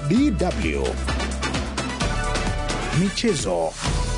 DW Michezo.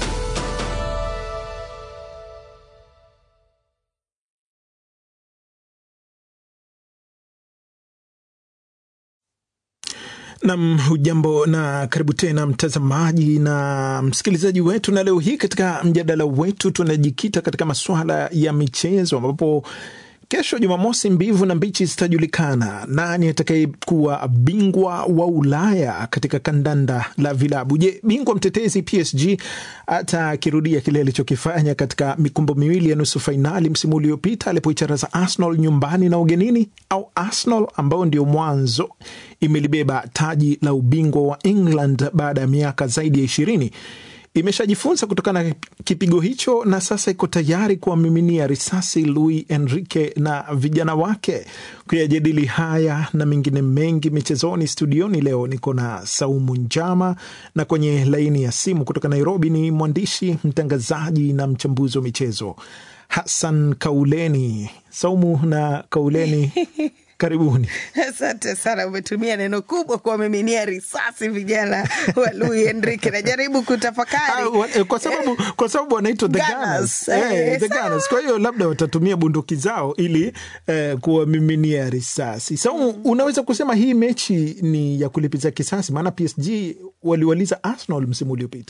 Nam, hujambo na karibu tena mtazamaji na msikilizaji wetu, na leo hii katika mjadala wetu tunajikita katika masuala ya michezo ambapo kesho Jumamosi, mbivu na mbichi zitajulikana nani atakayekuwa bingwa wa Ulaya katika kandanda la vilabu. Je, bingwa mtetezi PSG atakirudia kile alichokifanya katika mikumbo miwili ya nusu fainali msimu uliopita alipoicharaza Arsenal nyumbani na ugenini, au Arsenal ambayo ndio mwanzo imelibeba taji la ubingwa wa England baada ya miaka zaidi ya ishirini imeshajifunza kutokana na kipigo hicho na sasa iko tayari kuwamiminia risasi Luis Enrique na vijana wake. Kuyajadili haya na mengine mengi michezoni, studioni leo niko na Saumu Njama na kwenye laini ya simu kutoka Nairobi ni mwandishi mtangazaji na mchambuzi wa michezo Hassan Kauleni. Saumu na Kauleni Karibuni. Asante sana, umetumia neno kubwa kuwamiminia risasi vijana wa Luis Enrique. Najaribu kutafakari Ah, kwa sababu kwa sababu wanaitwa the Gunners. Gunners. Eh, Eh, the sawa. Gunners. Kwa hiyo labda watatumia bunduki zao ili eh, kuwamiminia risasi. Sa unaweza kusema hii mechi ni ya kulipiza kisasi, maana PSG waliwaliza Arsenal msimu uliopita.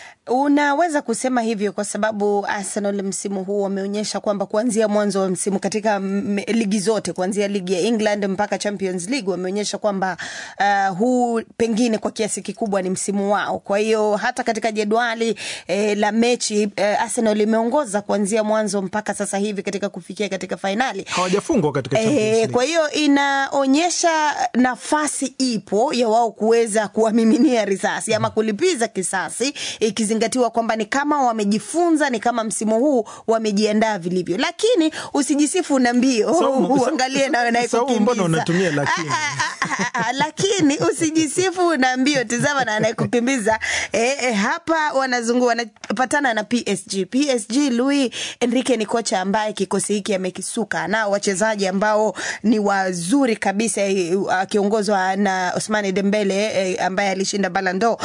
Unaweza kusema hivyo kwa sababu Arsenal msimu huu wameonyesha kwamba kuanzia mwanzo wa msimu katika m- ligi zote kuanzia ligi ya England mpaka Champions League wameonyesha kwamba uh, huu pengine kwa kiasi kikubwa ni msimu wao. Kwa hiyo hata katika jedwali eh, la mechi eh, Arsenal imeongoza kuanzia mwanzo mpaka sasa hivi katika kufikia katika fainali. Hawajafungwa katika Champions Eh, League. kwa hiyo inaonyesha nafasi ipo ya wao kuweza kuwamiminia risasi ama kulipiza kisasi, ikizingatiwa kwamba ni kama wamejifunza, ni kama msimu huu wamejiandaa vilivyo, lakini usijisifu na mbio, Saumu, uangalie na Saumu, anayekukimbiza. mbona unatumia lakini? Ah, ah, ah, ah, lakini usijisifu na mbio, tizama na anayekukimbiza. Eh, eh, hapa wanazungu wanapatana na PSG. PSG, Luis Enrique ni kocha ambaye kikosi hiki amekisuka, nao wachezaji ambao ni wazuri kabisa, eh, akiongozwa na Ousmane Dembele eh, ambaye alishinda Ballon d'Or.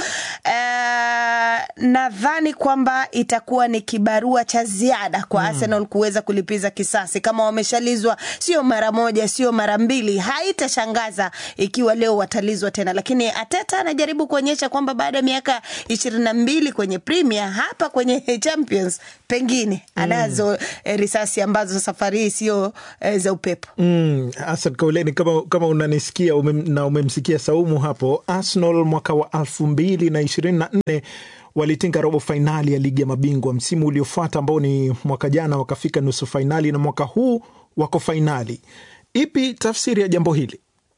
Eh, nadhani kwamba itakuwa ni kibarua cha ziada kwa Arsenal kuweza kulipiza kisasi kama wameshalizwa, sio mara moja, sio mara mbili. Haitashangaza ikiwa leo watalizwa tena, lakini Ateta anajaribu kuonyesha kwamba baada ya miaka ishirini na mbili kwenye Premier, hapa kwenye Champions pengine anazo eh, risasi ambazo safari hii sio eh, za upepo. Mm, Hassan Kauleni, kama, kama unanisikia ume, na umemsikia Saumu hapo, Arsenal mwaka wa elfu mbili na ishirini na nne walitinga robo fainali ya ligi ya mabingwa. Msimu uliofuata ambao ni mwaka jana wakafika nusu fainali, na mwaka huu wako fainali. Ipi tafsiri ya jambo hili?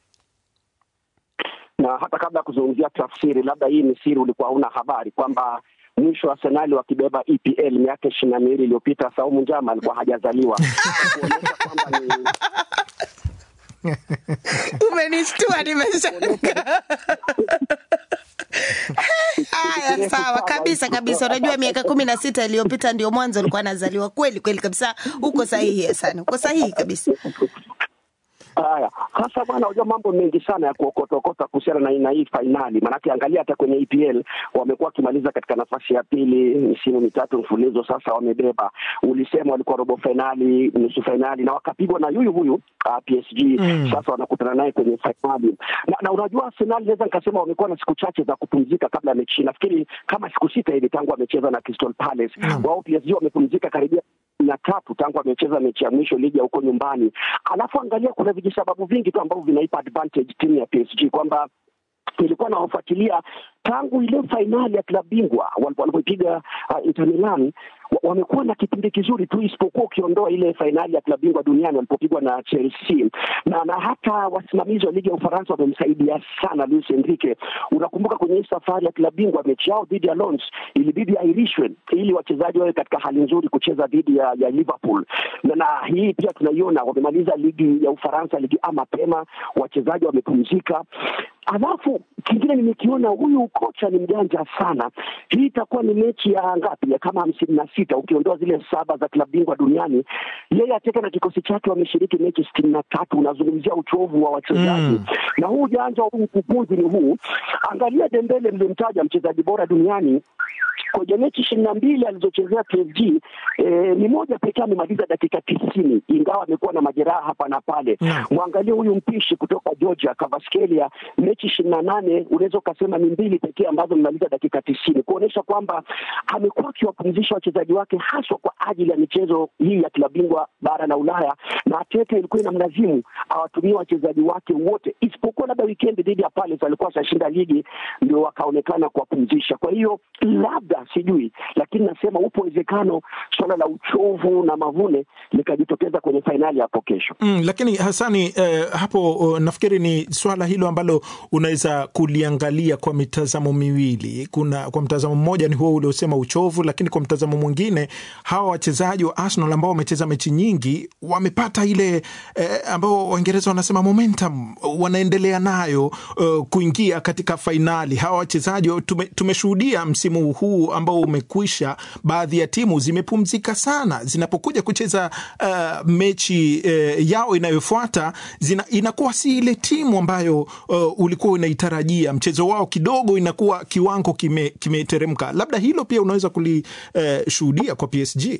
na hata kabla ya kuzungumzia tafsiri, labda hii ni siri, ulikuwa hauna habari kwamba mwisho Arsenali wakibeba EPL miaka ishirini na miwili iliyopita, Saumu Njama alikuwa hajazaliwa kuonyesha kwamba ni Umenishtua, nimeshangaa. Haya, sawa kabisa kabisa. Unajua, miaka kumi na sita iliyopita ndio mwanzo alikuwa anazaliwa. Kweli kweli kabisa, uko sahihi sana, uko sahihi kabisa. Haya, sasa bwana, unajua mambo mengi sana ya kuokotokota kuhusiana na na hii fainali. Maanake angalia hata kwenye EPL wamekuwa wakimaliza katika nafasi ya pili misimu mitatu mfululizo, sasa wamebeba. Ulisema walikuwa robo fainali, nusu fainali na wakapigwa na yuyu huyu uh, PSG Mm. sasa wanakutana naye kwenye fainali na, na unajua Arsenal naweza nikasema wamekuwa na siku chache za kupumzika kabla ya mechi. Nafikiri kama siku sita hivi tangu wamecheza na Crystal Palace. Mm. Wao PSG wamepumzika karibia na tatu tangu amecheza mechi ya mwisho ligi ya huko nyumbani. Alafu angalia, kuna vijisababu vingi tu ambavyo vinaipa advantage timu ya PSG kwamba nilikuwa nawafuatilia tangu ile fainali ya klabu bingwa walipo- walipoipiga uh, Inter Milan wa- wamekuwa na kipindi kizuri tu, isipokuwa ukiondoa ile fainali ya klabu bingwa duniani walipopigwa na Chelsea na, na hata wasimamizi wa ligi ya Ufaransa wamemsaidia sana Luis Enrique. Unakumbuka kwenye hii safari ya klabu bingwa mechi yao dhidi ya Lens ilibidi airishwe ili wachezaji wawe katika hali nzuri kucheza dhidi ya, ya Liverpool na, na hii pia tunaiona wamemaliza ligi ya Ufaransa ligi A mapema, wachezaji wamepumzika. alafu kingine nimekiona huyu kocha ni mjanja sana. Hii itakuwa ni mechi ya ngapi? Ya kama hamsini na sita ukiondoa zile saba za klabu bingwa duniani. Yeye Ateta na kikosi chake wameshiriki mechi sitini na tatu. Unazungumzia uchovu wa wachezaji Mm. na huu ujanja huu ukufunzi ni huu. Angalia Dembele, mlimtaja mchezaji bora duniani kwenye mechi ishirini na mbili alizochezea PSG eh, ni moja pekee amemaliza dakika tisini ingawa amekuwa na majeraha hapa na pale. Naam. Mwangalie huyu mpishi kutoka Georgia Kvaratskhelia, mechi ishirini na nane unaweza ukasema ni mbili pekee ambazo amemaliza dakika tisini kuonyesha kwamba amekuwa akiwapumzisha wachezaji wake haswa kwa ajili ya michezo hii ya klabu bingwa bara la Ulaya, na Arteta ilikuwa inamlazimu awatumie wachezaji wake wote isipokuwa labda wikendi dhidi ya Palace alikuwa ashashinda ligi, ndio wakaonekana kuwapumzisha. Kwa hiyo labda sijui, lakini nasema upo uwezekano suala la uchovu na mavune likajitokeza kwenye fainali hapo kesho. Mm, lakini Hasani eh, hapo uh, nafikiri ni swala hilo ambalo unaweza kuliangalia kwa mitazamo miwili. Kuna kwa mtazamo mmoja ni huo uliosema uchovu, lakini kwa mtazamo mwingine hawa wachezaji wa Arsenal ambao wamecheza mechi nyingi wamepata ile eh, ambao Waingereza wanasema momentum, wanaendelea nayo uh, kuingia katika fainali. Hawa wachezaji tume, tumeshuhudia msimu huu ambao umekwisha, baadhi ya timu zimepumzika sana zinapokuja kucheza uh, mechi uh, yao inayofuata zina, inakuwa si ile timu ambayo uh, ulikuwa unaitarajia. Mchezo wao kidogo inakuwa kiwango kime- kimeteremka. Labda hilo pia unaweza kulishuhudia kwa PSG.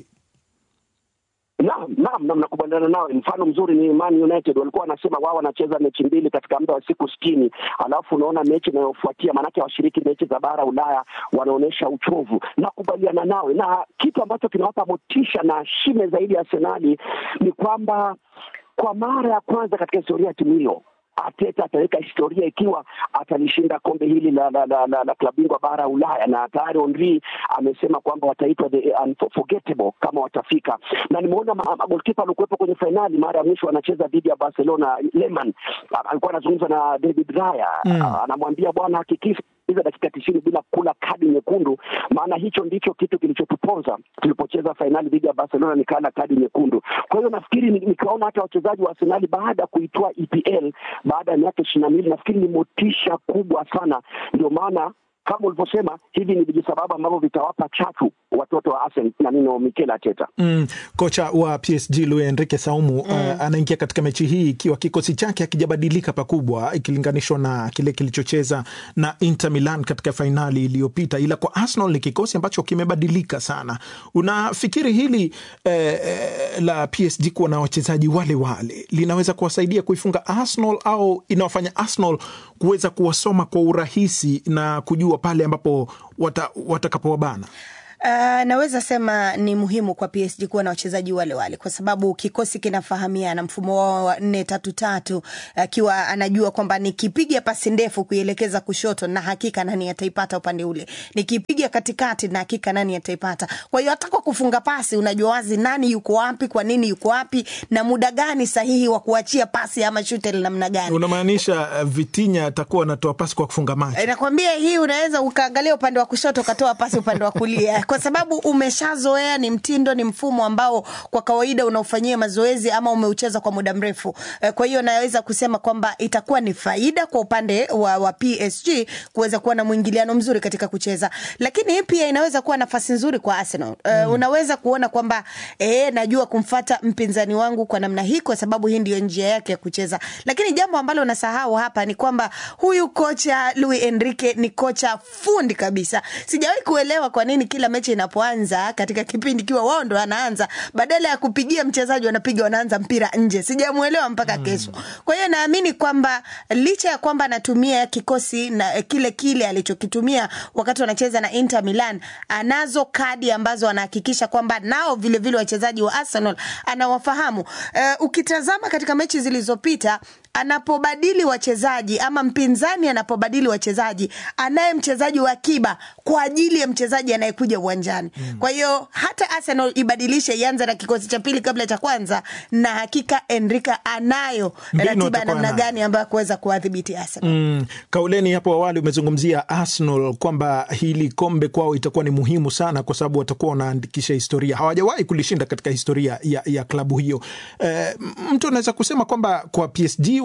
Naam, naam, naam, nakubaliana nawe. Mfano mzuri ni Man United, walikuwa wanasema wao wanacheza mechi mbili katika muda wa siku sitini, alafu unaona mechi inayofuatia, maanake washiriki mechi za bara Ulaya wanaonyesha uchovu. Nakubaliana nawe, na kitu ambacho kinawapa motisha na shime zaidi ya Arsenali ni kwamba kwa mara ya kwanza katika historia ya timu hiyo Arteta ataweka historia ikiwa atalishinda kombe hili la la, la, la, la klabu bingwa bara ya Ulaya, na tayari Henry amesema kwamba wataitwa the unforgettable kama watafika. Na nimeona ma- magolkipa alikuwepo kwenye fainali mara ya mwisho anacheza dhidi ya Barcelona, Lehmann a- alikuwa anazungumza na David Raya Mm. A- anamwambia bwana, hakikisha hizo dakika tisini bila kula kadi nyekundu, maana hicho ndicho kitu kilichotuponza tulipocheza fainali dhidi ya Barcelona, nikala kadi nyekundu. Kwa hiyo nafikiri ni- nikiwaona hata wachezaji wa Arsenali baada ya kuitoa EPL baada ya miaka ishirini na mbili nafikiri ni motisha kubwa sana, ndio maana kama ulivyosema hivi ni vijisababu ambavyo vitawapa chachu watoto wa Arsenal na nino Mikel Arteta. Mm, kocha wa PSG Luis Enrique Saumu uh, anaingia katika mechi hii ikiwa kikosi chake hakijabadilika pakubwa ikilinganishwa na kile kilichocheza na Inter Milan katika fainali iliyopita, ila kwa Arsenal ni kikosi ambacho kimebadilika sana. Unafikiri hili eh, eh, la PSG kuwa na wachezaji wale wale linaweza kuwasaidia kuifunga Arsenal au inawafanya Arsenal kuweza kuwasoma kwa urahisi na kujua pale ambapo wata, watakapowabana? Uh, naweza sema ni muhimu kwa PSG kuwa na wachezaji wale wale kwa sababu kikosi kinafahamiana mfumo wao wa nne tatu tatu, akiwa anajua kwamba nikipiga pasi ndefu kuielekeza kushoto na hakika nani ataipata upande ule, nikipiga katikati na hakika nani ataipata. Kwa hiyo hata kwa kufunga pasi unajua wazi nani yuko wapi, kwa nini yuko wapi, na muda gani sahihi wa kuachia pasi ama shute la namna gani. Unamaanisha uh, Vitinha atakuwa anatoa pasi kwa kufunga macho? Eh, Nakwambia hii unaweza ukaangalia upande wa kushoto ukatoa pasi upande wa kulia, kwa sababu umeshazoea, ni mtindo, ni mfumo ambao kwa kawaida unaufanyia mazoezi ama umeucheza kwa muda mrefu. Eh, Kwa hiyo naweza kusema kwamba itakuwa ni faida kwa upande wa, wa PSG kuweza kuwa na mwingiliano mzuri katika kucheza, lakini hii pia inaweza kuwa nafasi nzuri kwa Arsenal. Eh, Unaweza kuona kwamba eh, najua kumfata mpinzani wangu kwa namna hii, kwa sababu hii ndio njia yake ya kucheza, lakini jambo ambalo nasahau hapa ni kwamba huyu kocha Luis Enrique ni kocha fundi kabisa. Sijawahi kuelewa kwa nini kila mechi inapoanza katika kipindi kiwa wao ndo anaanza, badala ya kupigia mchezaji wanapiga wanaanza mpira nje. Sijamuelewa mpaka kesho. Kwa hiyo naamini kwamba licha ya kwamba anatumia kikosi na eh, kile kile alichokitumia wakati wanacheza na Inter Milan, anazo kadi ambazo anahakikisha kwamba nao vile vile wachezaji wa Arsenal anawafahamu. Eh, ukitazama katika mechi zilizopita anapobadili wachezaji ama mpinzani anapobadili wachezaji, anaye mchezaji wa akiba kwa ajili ya mchezaji anayekuja uwanjani. Kwa hiyo hata Arsenal ibadilishe, ianze na kikosi cha pili kabla cha kwanza, na hakika Enrique anayo Mbinu ratiba atakuwa namna nayo. gani ambayo kuweza kuwadhibiti Arsenal. Mm, kauleni hapo awali umezungumzia Arsenal kwamba hili kombe kwao itakuwa ni muhimu sana kwa sababu watakuwa wanaandikisha historia. Hawajawahi kulishinda katika historia ya, ya klabu hiyo. E, mtu anaweza kusema kwamba kwa PSG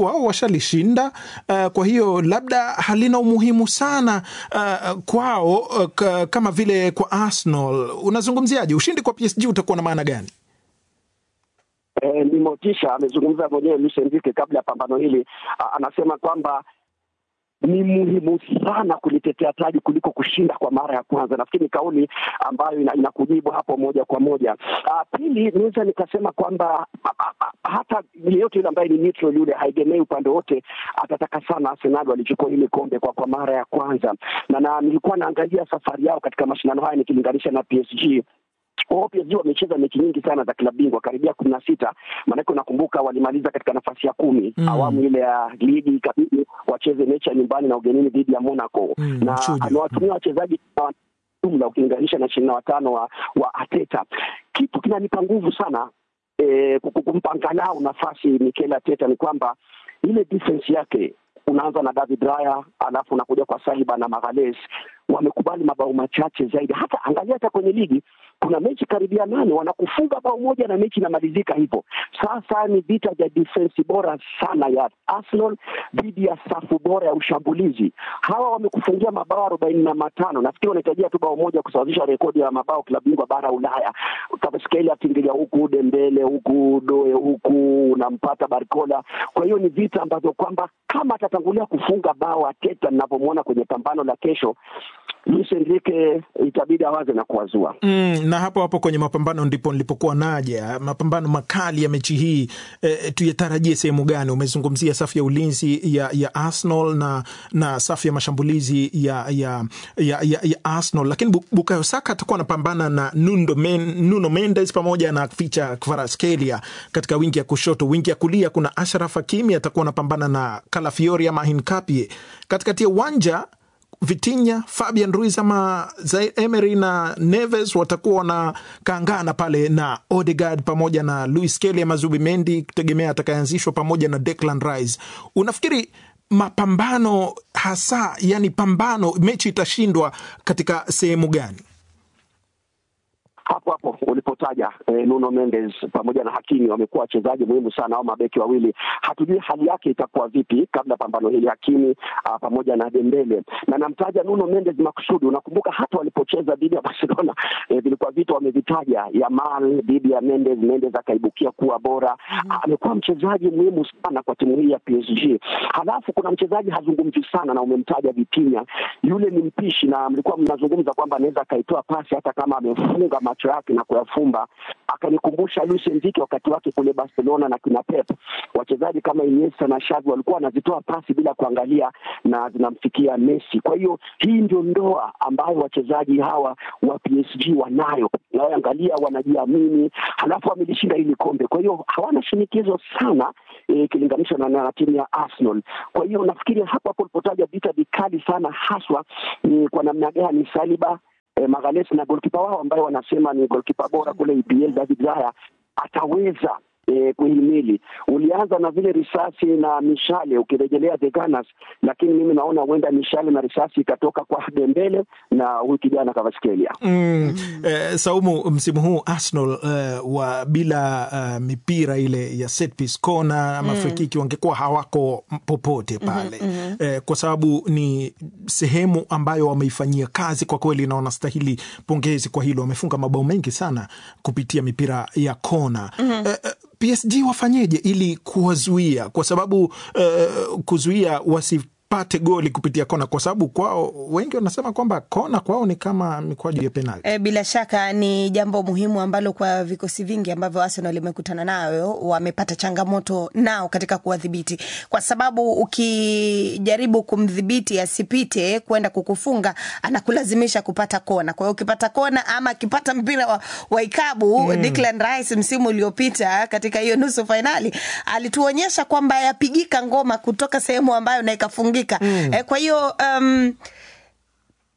wao washalishinda, uh, kwa hiyo labda halina umuhimu sana uh, kwao uh, k- kama vile kwa Arsenal. Unazungumziaje ushindi kwa PSG utakuwa na maana gani? eh, ni motisha. Amezungumza mwenyewe Luis Enrique kabla ya pambano hili, a- anasema kwamba ni muhimu sana kulitetea taji kuliko kushinda kwa mara ya kwanza. Nafikiri ni kauli ambayo ina, inakujibu hapo moja kwa moja. Uh, pili, naweza nikasema kwamba a- a- a- hata yeyote yule ambaye ni neutral yule haegemei upande wote, atataka sana Arsenal walichukua hili kombe kwa kwa mara ya kwanza, na, na nilikuwa naangalia safari yao katika mashindano haya nikilinganisha na PSG wao PSG wamecheza mechi nyingi sana za klabu bingwa karibia kumi na sita maanake unakumbuka walimaliza katika nafasi ya kumi Mm. awamu ile ya ligi ikabidi wacheze mechi ya nyumbani na ugenini dhidi ya Monaco Mm, na mchujo. amewatumia wachezaji jumla ukilinganisha na ishirini na watano wa, wa Ateta. Kitu kinanipa nguvu sana eh, ku- kumpa angalau nafasi Mikel Arteta ni kwamba ile defense yake unaanza na David Raya alafu unakuja kwa Saliba na Magalhaes wamekubali mabao machache zaidi. Hata angalia hata kwenye ligi kuna mechi karibia nane wanakufunga bao moja na mechi inamalizika hivyo. Sasa ni vita vya defense bora sana ya Arsenal dhidi ya safu bora ya ushambulizi. Hawa wamekufungia mabao arobaini na matano. Nafikiri wanahitajia tu bao moja kusawazisha rekodi ya mabao klabu bingwa bara ya Ulaya. Kvaratskhelia atingilia huku, Dembele huku, Doe huku, unampata Barcola. Kwa hiyo ni vita ambavyo kwamba kama atatangulia kufunga bao Arteta, ninavyomwona kwenye pambano la kesho, Luis Enrique itabidi awaze na kuwazua. Mm, na hapo hapo kwenye mapambano ndipo nilipokuwa naja. Mapambano makali ya mechi hii eh, tuyatarajie sehemu gani? Umezungumzia safu ya ulinzi ya, ya Arsenal na, na safu ya mashambulizi ya, ya, ya, ya, ya Arsenal, lakini Bu- Bukayo Saka atakuwa anapambana na Nuno, Men, Nuno Mendes pamoja na Ficha Kvaratskhelia katika wingi ya kushoto. Wingi ya kulia kuna Ashraf Hakimi atakuwa anapambana na Kalafiori ama Hinkapie. Katikati ya uwanja Vitinha, Fabian Ruiz ama Zaire Emery na Neves watakuwa wanakaangana pale na Odegaard pamoja na Luis Kelly ama Zubimendi, kutegemea atakayeanzishwa pamoja na Declan Rice. Unafikiri mapambano hasa, yani pambano, mechi itashindwa katika sehemu gani? hapo hapo ulipotaja eh, Nuno Mendes pamoja na Hakimi wamekuwa wachezaji muhimu sana au mabeki wawili. Hatujui hali yake itakuwa vipi kabla pambano hili, Hakimi ah, pamoja na Dembele, na namtaja Nuno Mendes makusudi. Unakumbuka hata walipocheza dhidi ya Barcelona eh, vilikuwa vitu wamevitaja, Yamal dhidi ya Mendes, Mendes akaibukia kuwa bora. Amekuwa mchezaji muhimu sana kwa timu hii ya PSG. Halafu kuna mchezaji hazungumzi sana na umemtaja Vitinha, yule ni mpishi, na mlikuwa mnazungumza kwamba anaweza akaitoa pasi hata kama amefunga macho yake na kuyafumba. Akanikumbusha Luis Enrique wakati wake kule Barcelona na kina Pep, wachezaji kama Iniesta na Xavi walikuwa wanazitoa pasi bila kuangalia na zinamfikia Messi. Kwa hiyo hii ndio ndoa ambayo wachezaji hawa wa PSG wanayo, naangalia wanajiamini, halafu wamelishinda hili kombe, kwa hiyo hawana shinikizo sana ikilinganishwa na, na timu ya Arsenal. Kwa hiyo nafikiri hapo hapo ulipotaja vita vikali sana, haswa ni kwa namna gani Saliba eh, Magalhaes na golkipa wao ambaye wanasema ni golkipa bora kule EPL David Raya ataweza eh, kuhimili. Ulianza na vile risasi na mishale ukirejelea the Gunners, lakini mimi naona huenda mishale na risasi ikatoka kwa Dembele na huyu kijana Kvaratskhelia. Mm, eh, Saumu, msimu huu Arsenal eh, wa bila uh, mipira ile ya set piece corner ama free kick wangekuwa hawako popote pale eh, kwa sababu ni sehemu ambayo wameifanyia kazi kwa kweli, na wanastahili pongezi kwa hilo. Wamefunga mabao mengi sana kupitia mipira ya kona eh, eh, PSG wafanyeje ili kuwazuia, kwa sababu eh, kuzuia wasipate goli kupitia kona, kwa sababu kwao wengi wanasema kwamba kona kwao ni kama mikwaju ya penalti. E, bila shaka ni jambo muhimu ambalo kwa vikosi vingi ambavyo Arsenal imekutana nayo wamepata changamoto nao katika kuwadhibiti, kwa sababu ukijaribu kumdhibiti asipite kwenda kukufunga anakulazimisha kupata kona. Kwa hiyo ukipata kona ama akipata mpira wa, wa ikabu mm. Declan Rice msimu uliopita katika hiyo nusu fainali alituonyesha kwamba yapigika ngoma kutoka sehemu ambayo na ikafungika mm. E, kwa hiyo um,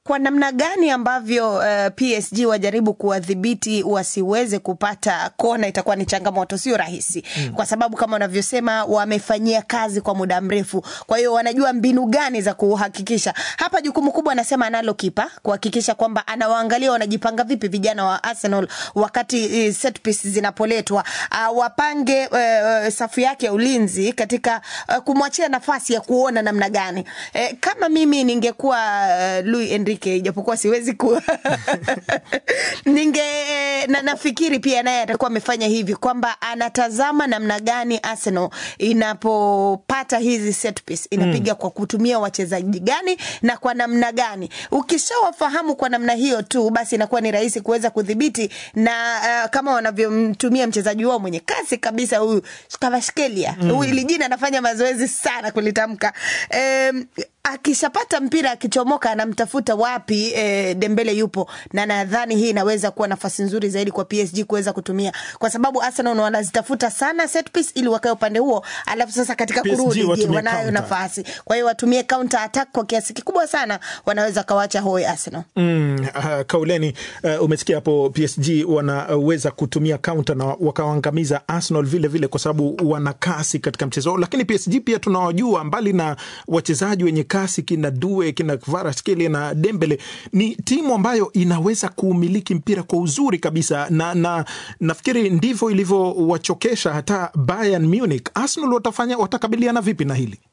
kwa namna gani ambavyo uh, PSG wajaribu kuwadhibiti wasiweze kupata kona itakuwa ni changamoto, sio rahisi mm. kwa sababu kama unavyosema wamefanyia kazi kwa muda mrefu, kwa hiyo wanajua mbinu gani za kuhakikisha. Hapa jukumu kubwa anasema analo kipa kuhakikisha kwamba anawaangalia wanajipanga vipi vijana wa Arsenal wakati uh, set piece zinapoletwa, uh, wapange uh, safu yake ya ulinzi katika uh, kumwachia nafasi ya kuona namna gani. Uh, kama mimi ningekuwa uh, Luis Enrique ijapokuwa siwezi ku ninge na, nafikiri pia naye atakuwa amefanya hivi kwamba anatazama namna gani Arsenal inapopata hizi set piece inapiga mm. kwa kutumia wachezaji gani na kwa namna gani. Ukishawafahamu kwa namna hiyo tu, basi inakuwa ni rahisi kuweza kudhibiti na uh, kama wanavyomtumia mchezaji wao mwenye kasi kabisa huyu Kvaratskhelia mm. huyu ili jina anafanya mazoezi sana kulitamka um, akishapata mpira akichomoka anamtafuta wapi e, Dembele yupo, na nadhani hii inaweza kuwa nafasi nzuri zaidi kwa PSG kuweza kutumia, kwa sababu Arsenal wanazitafuta sana set piece ili wakae upande huo, alafu sasa katika PSG kurudi, je, watumie wanayo counter. nafasi. Kwa hiyo watumie counter attack kwa kiasi kikubwa sana, wanaweza kawacha hoi Arsenal. Mm, uh, Kauleni, uh, umesikia hapo PSG wanaweza kutumia counter na wakawaangamiza Arsenal vile vile, kwa sababu wana kasi katika mchezo, lakini PSG pia tunawajua, mbali na wachezaji wenye kasi kina Due kina Kvaratskhelia na Dembele, ni timu ambayo inaweza kuumiliki mpira kwa uzuri kabisa, na, na nafikiri ndivyo ilivyowachokesha hata Bayern Munich. Arsenal watafanya watakabiliana vipi na hili?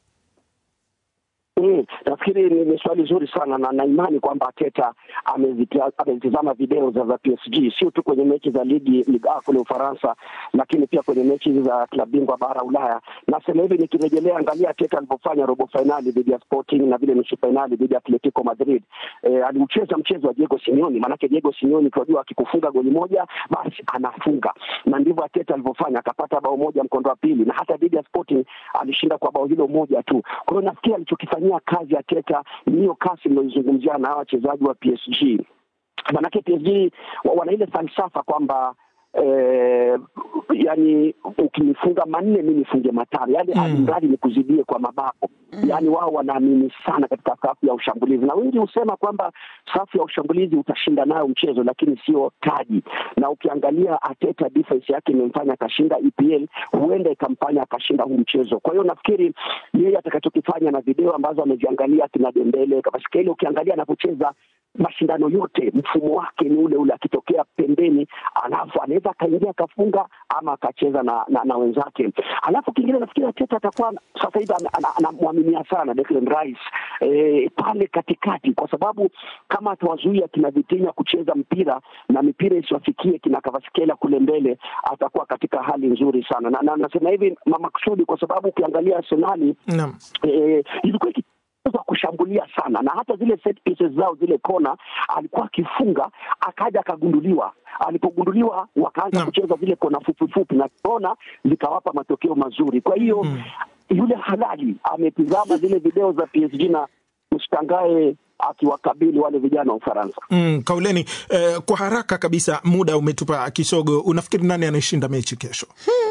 Mm, nafikiri ni, ni swali zuri sana na na imani kwamba Arteta amezita- amezitizama video za za PSG sio tu kwenye mechi za ligi Ligue A kule Ufaransa, lakini pia kwenye mechi hizi za klabu bingwa bara Ulaya. Nasema hivi nikirejelea, angalia Arteta alivyofanya robo fainali dhidi ya Sporting na vile nusu fainali dhidi ya Atletico Madrid. E, aliucheza mchezo wa Diego Simeone, maanake Diego Simeone tunajua akikufunga goli moja basi anafunga, na ndivyo Arteta alivyofanya, akapata bao moja mkondo wa pili, na hata dhidi ya Sporting alishinda kwa bao hilo moja tu. Kwa hiyo nafikiri alichokifanyia kazi Arteta ni hiyo kasi mnaoizungumzia na hawa wachezaji wa PSG, manake PSG wa- wana ile falsafa kwamba Eh, yani ukinifunga manne mi nifunge matano, yani Mm. alimradi nikuzidie kwa mabao. Yani wao wanaamini sana katika safu ya ushambulizi, na wengi husema kwamba safu ya ushambulizi utashinda nayo mchezo, lakini sio taji. Na ukiangalia Arteta defense yake imemfanya akashinda EPL, huenda ikamfanya akashinda huu mchezo. Kwa hiyo nafikiri yeye atakachokifanya na video ambazo ameziangalia kina Dembele, Kvaratskhelia, ukiangalia anapocheza mashindano yote mfumo wake ni ule ule, akitokea pembeni, alafu anaweza akaingia akafunga ama akacheza na, na, na wenzake. Alafu kingine nafikiri Arteta atakuwa sasa hivi ana- ana- anamwaminia sana Declan Rice eh, pale katikati, kwa sababu kama atawazuia kina Vitinha kucheza mpira na mipira isiwafikie kina Kvaratskhelia kule mbele, atakuwa katika hali nzuri sana, na, na nasema hivi mamakusudi kwa sababu ukiangalia Arsenali Naam. eh, ilikuwa iki za kushambulia sana na hata zile set pieces zao zile kona alikuwa akifunga akaja akagunduliwa alipogunduliwa wakaanza Naam. kucheza zile kona fupi fupi na kona zikawapa matokeo mazuri kwa hiyo Mm. yule halali ametizama zile video za PSG na msitangae akiwakabili wale vijana wa Ufaransa Mm, Kauleni, eh, kwa haraka kabisa, muda umetupa kisogo. Unafikiri nani anayeshinda mechi kesho?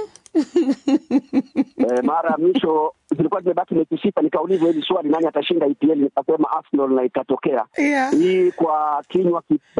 Eh, mara ya mwisho zilikuwa zimebaki mechi sita, nikaulizwa hili swali, nani atashinda EPL, nikasema Arsenal na ikatokea Yeah. hii kwa kinywa ki-